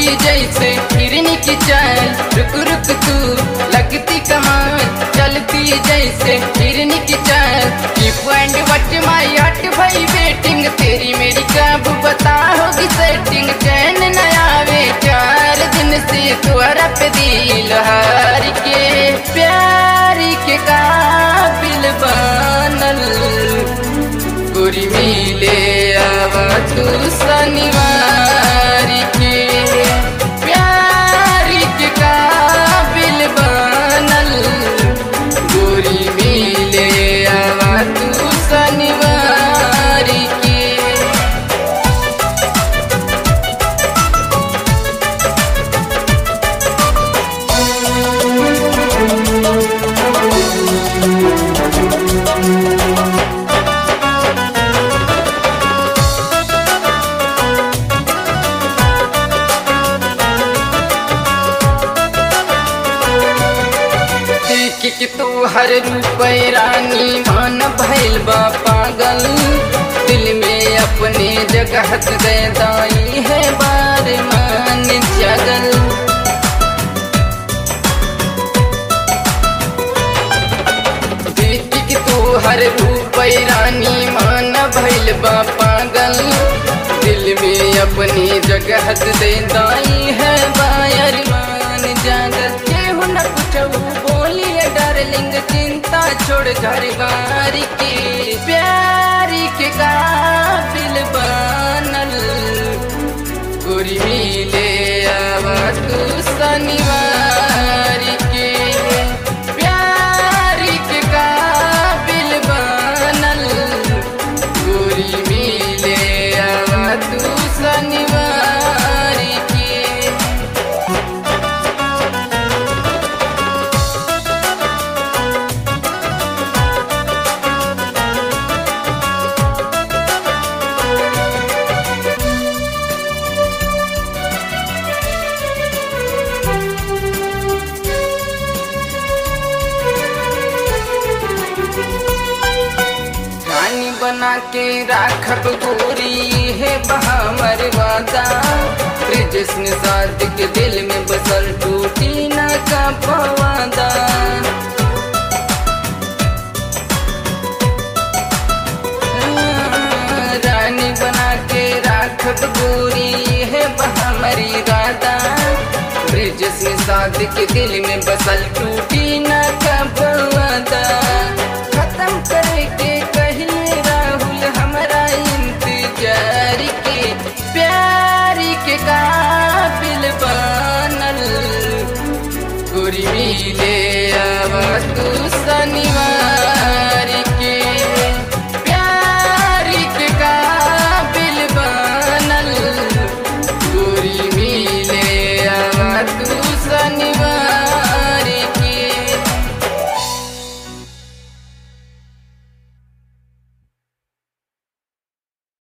जैसे हिरनी की चाल रुक रुक तू लगती कमाल चलती जैसे हिरनी की चाल कीप एंड वट माई हट भाई वेटिंग तेरी मेरी कब बता होगी सेटिंग चैन न आवे चार दिन से तुअरा पे दिल हार के प्यार के काबिल बनल गोरी मिले आवा तू शनिवार के प्यार के काबिल बनल गोरी मिले आवा तू शनिवार के देख के तू हर रूप रानी मान भैल बा पागल दिल में अपने जगह दे दाई है बार मान जगल देख के तू हर रूप रानी मान भैल बा पागल दिल में अपनी जगह दे दाई है बायर मान जागल केहू न कुछ बोलिए डार्लिंग चिंता छोड़ घर बार के प्यार के काबिल बनल गोरी मिले आवा तू शनिवार के प्यार के काबिल बनल गोरी मिले आवा तू शनिवार के रानी बना के राखब गोरी है बहामर वादा ब्रिजेश निषाद के दिल में बसल टूटी ना का पवादा रानी बना के राखब गोरी है बहामरी राधा ब्रिजेश निषाद के दिल में बसल टूटी ना का पवादा